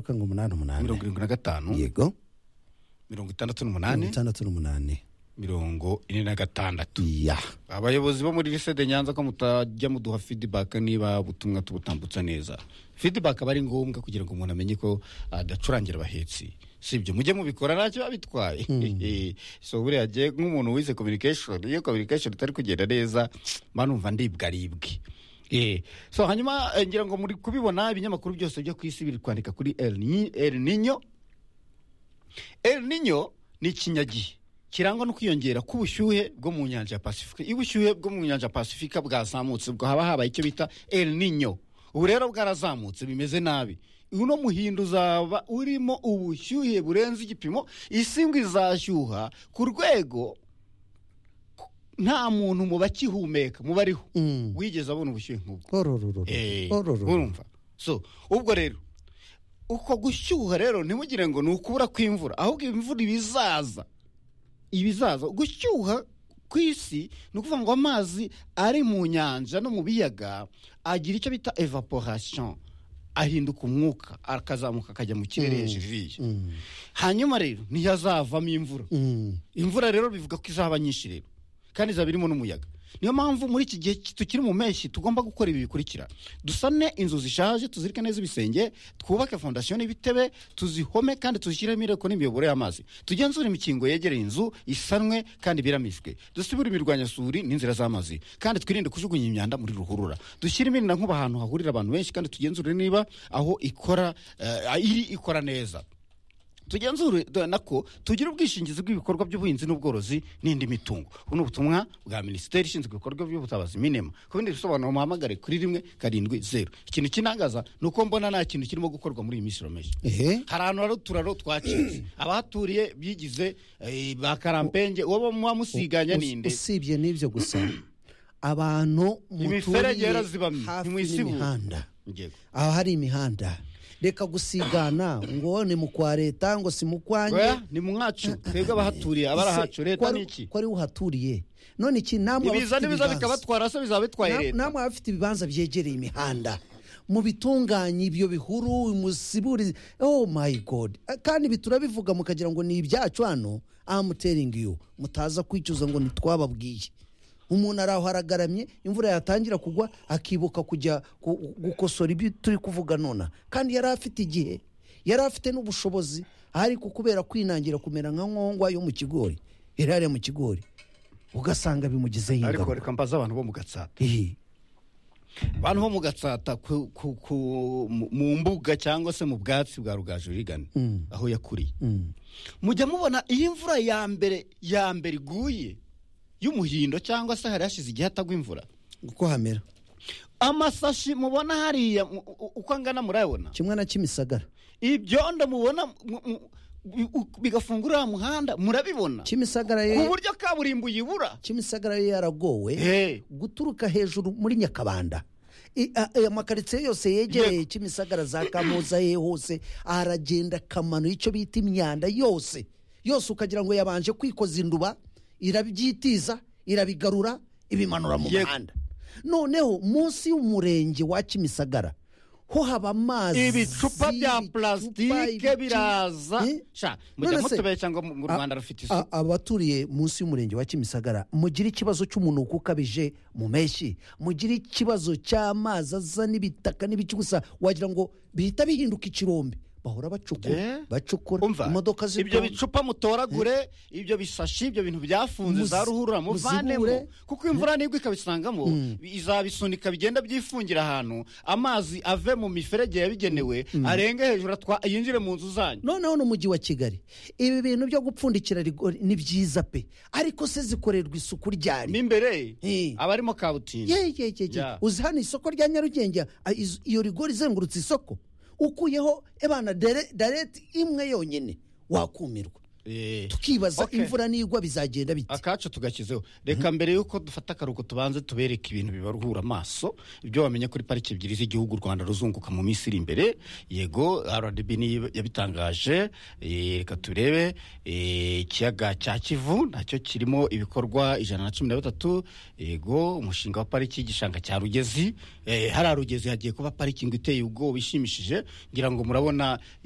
ngo umunani umunani mirongo irindwi na gatanu yego mirongo itandatu n'umunani mirongo itandatu n'umunani mirongo ine na gatandatu ya abayobozi bo muri lisede nyanza ko mutajya muduha fidibaka niba ubutumwa tubutambutsa neza fidibaka aba ari ngombwa kugira ngo umuntu amenye ko adacurangira abahetsi sibyo mujye mubikora ntacyo biba bitwaye so buriya agiye nk'umuntu wize communication iyo communication itari kugenda neza mba numva ndibwaribwe Eh, so hanyuma eh, ngira ngo muri kubibona ibinyamakuru byose byo ku isi biri kwandika kuri El Ni- El Nino El Nino ni ikinyagihe kirangwa no kwiyongera k'ubushyuhe bwo mu nyanja ya pasifika iyo ubushyuhe bwo mu nyanja ya pasifika bwazamutse ubwo haba habaye icyo bita El Nino ubu rero bwarazamutse bimeze nabi uno muhindo uzaba urimo ubushyuhe burenze igipimo isi ngo izashyuha ku rwego nta muntu mu bakihumeka mu bariho Mm. wigeze abona ubushyuhe nk'ubwo orororo Eh, orororo urumva so ubwo rero uko gushyuha rero ntimugire ngo ni ukubura kw'imvura ahubwo imvura ibizaza ibizaza gushyuha ku isi ni ukuvuga ngo amazi ari mu nyanja no mu biyaga agira icyo bita evaporation ahinduka umwuka akazamuka akajya mu kirere hejuru iriya hanyuma rero ntiyazavamo imvura Mm. imvura rero bivuga ko izaba nyinshi rero kandi izaba irimo n'umuyaga niyo mpamvu muri iki gihe ki- tukiri mu mpeshyi tugomba gukora ibi bikurikira dusane inzu zishaje tuzirike neza ibisenge twubake fondasiyo n'ibitebe tuzihome kandi tuzishyiremo ireko n'imiyoboro y'amazi tugenzure imikingo yegereye inzu isanwe kandi ibiramijwe dusibure imirwanyasuri n'inzira z'amazi kandi twirinde kujugunya imyanda muri ruhurura dushyire imirindankuba ahantu hahurira abantu benshi kandi tugenzure niba aho ikora eh, iri ikora neza tugenzure dore nako tugire ubwishingizi bw'ibikorwa by'ubuhinzi n'ubworozi n'indi mitungo ubu ni ubutumwa bwa minisiteri ishinzwe ibikorwa by'ubutabazi minema ku bindi bisobanuro muhamagare kuri rimwe karindwi zeru ikintu kinangaza ni uko mbona nta kintu kirimo gukorwa muri iyi minsi irameje ehe hari ahantu hari uturaro twacitse abahaturiye bigize eh, ba karampenge uwo muba musiganya Us- ninde usibye n'ibyo gusa abantu Imiferege muturiye yarazibamye, hafi ntimwisibuka. n'imihanda Yego. aho hari imihanda reka gusigana ngo ni mu kwa leta ngo si mu kwanjye Oya, ni mwacu twebwe abahaturiye abarahacu leta ni iki ko ari uhaturiye none iki namwe ibiza abafite n'ibiza ibibanza- bikabatwara se bizaba bitwaye Nam- leta namwe abafite ibibanza byegereye imihanda mubitunganye ibyo bihuru musiburi oh my god kandi ibi turabivuga mukagira ngo ni ibyacu hano am telling you mutaza kwicuza ngo ntitwababwiye umuntu ari aho aragaramye imvura yatangira kugwa akibuka kujya gu- gukosora ibyo turi kuvuga nona kandi yari afite igihe yari afite n'ubushobozi ariko kubera kwinangira kumera nka nkongwa yo mu kigori yari hariya mu kigori ugasanga bimugizeho ariko ingaruka reka mbaze abantu bo mu gatsata Ihi. bantu bo mu gatsata ku, ku, ku, mu- mu mbuga cyangwa se mu bwatsi bwa rugaju rigane aho yakuriye mujya mubona iyo imvura ya mbere ya mbere iguye y'umuhindo cyangwa se hari hashize igihe hatagwa imvura uko hamera amasashi mubona hariya mu- u- uko angana murayabona kimwe na kimisagara ibyondo mubona mu- mu- bi- u- bigafungura uriya muhanda murabibona kimisagara ku yo buryo kaburimbo uyibura kimisagara yo yaragowe Eh, guturuka hejuru muri nyakabanda I- a- aya makaritsiye yose yegereye kimisagara za kamuza ye hose aragenda akamano icyo bita imyanda yose yose ukagira ngo yabanje kwikoza induba irabyitiza irabigarura ibimanura mu Yego. muhanda noneho munsi y'umurenge wa kimisagara ho haba amazi ibicupa bya ibicupa, plasitike ibiki- biraza Eh? Sha, mujya None se- mutubeshya ngo mu mu A- rwanda rufite isuku a- abaturiye munsi y'umurenge wa kimisagara mugire ikibazo cy'umunuko ukabije mu mpeshyi mugire ikibazo cy'amazi aza n'ibitaka n'ibiki gusa wagira ngo bihita bihinduka ikirombe bahora bacukura Eh? bacukura umva imodoka ibyo zitonda. bicupa mutoragure ibyo bisashi ibyo bintu byafunze Muzi- za ruhurura muvanemo muzibure. kuko imvura nibwo ikabisangamo izabisunika bigenda byifungira ahantu amazi ave mu miferege yabigenewe arenge hejuru atwa- yinjire mu nzu zanyu noneho n'umujyi wa kigali ibi bintu byo gupfundikira rigori ni byiza pe ariko se zikorerwa isuku ryari mo imbere Eh. abarimo kabutimbo ye ye ye ye Ya. uzi hano isoko rya nyarugenge a- iz- iyo rigori izengurutse isoko ukuyeho ebana dere- dareti imwe yonyine wakumirwa Eh. tukibaza Okay. imvura nigwa bizagenda bite akacu tugakizeho reka mbere y'uko dufata akaruhuko tubanze tubereke ibintu bibaruhura amaso ibyo wamenya kuri pariki ebyiri z'igihugu u rwanda ruzunguka mu minsi iri imbere yego rdb niyo yabitangaje eh, reka turebe eh, ikiyaga cya kivu nacyo kirimo ibikorwa ijana na cumi na batatu yego umushinga wa pariki y'igishanga cya rugezi Eh, hariya rugezi hagiye kuba parikingi iteye ubwoba ishimishije ngira ngo murabona ibi-